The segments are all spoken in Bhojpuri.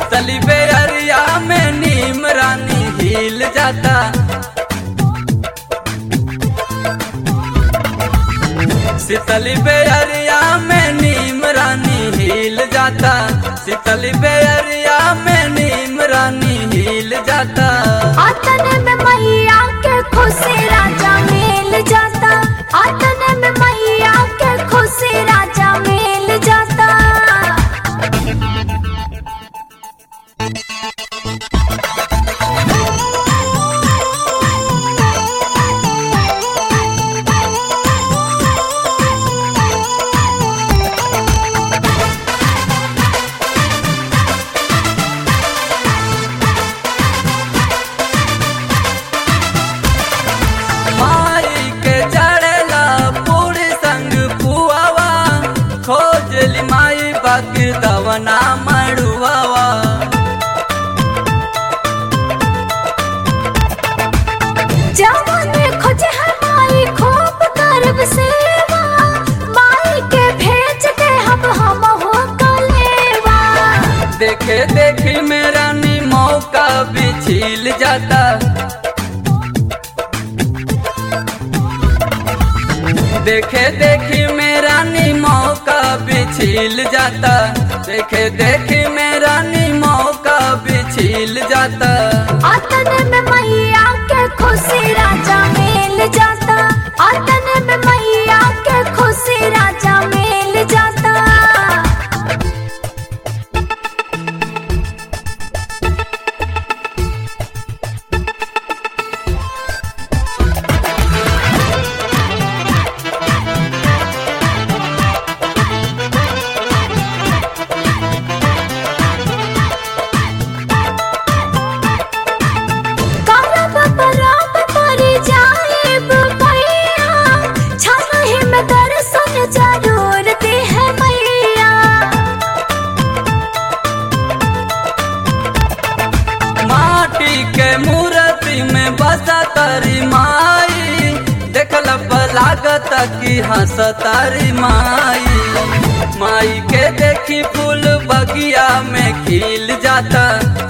शीतली बेअरिया में नीम रानी हिल जाता शीतली बेअरिया में नीम रानी हिल जाता शीतली बेअरिया में नीम रानी हिल जाता आतने में मैया के खुशी राजा मिल जाता आतने में मैया के खुशी राजा मिल जाता माई के चढ़ेला पूरी संग पुआवा खोजली माई बाकी दवना मड़ुआवा जवन खोजे है माई खूब गर्व सेवा माई के भेज दे हम हम हो कलेवा देखे देखी मेरा नी मौका भी छील जाता देखे देखी मेरा नी मौका भी छील जाता देखे देखी मेरा नी मौका भी छील जाता आतने में मैया के खुशी राजा मिल जाता आतने में मैया के खुशी राजा मिल जाता करब बराब तोरी जाएब भैया छनहि में दर्शन जरूर दे है मैया माटी के मूर्ति में बसा तारी माई देखल पर लागत की हंस तारी माई माई के देखी फूल बगिया में खिल जाता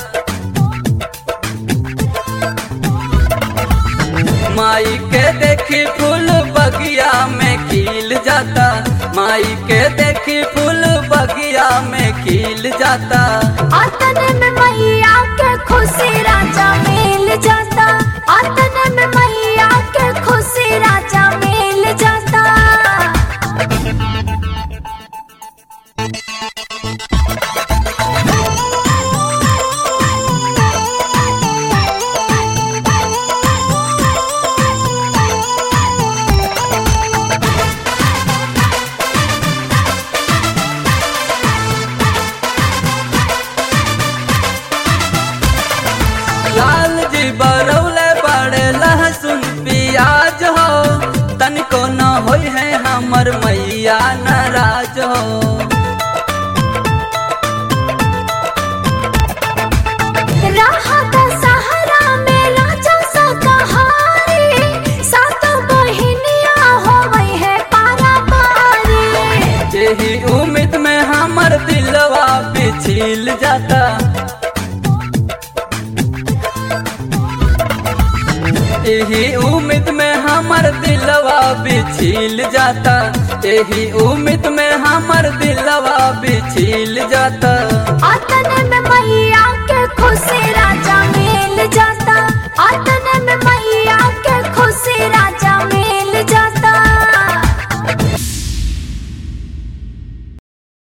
माई के देखी फूल बगिया में खिल जाता माई के देखी फूल बगिया में खिल जाता आतने में मैया के खुशी राजा मिल जाता आतने में मैया के खुशी राजा मिल जाता लाल जी बरौले बड़े लहसुन प्याज हो तनिको न होई है हमर मैया नाराज हो राहत सहारा में राजा सा कहारी सात बहिनिया होवई है पारा पारी यही उम्मीद में हमर दिलवा पिछिल जाता यही उम्मीद में हमर दिलवा बिछिल जाता यही उम्मीद में हमर दिलवा बिछिल जाता आतने में मैया के खुशी राजा मिल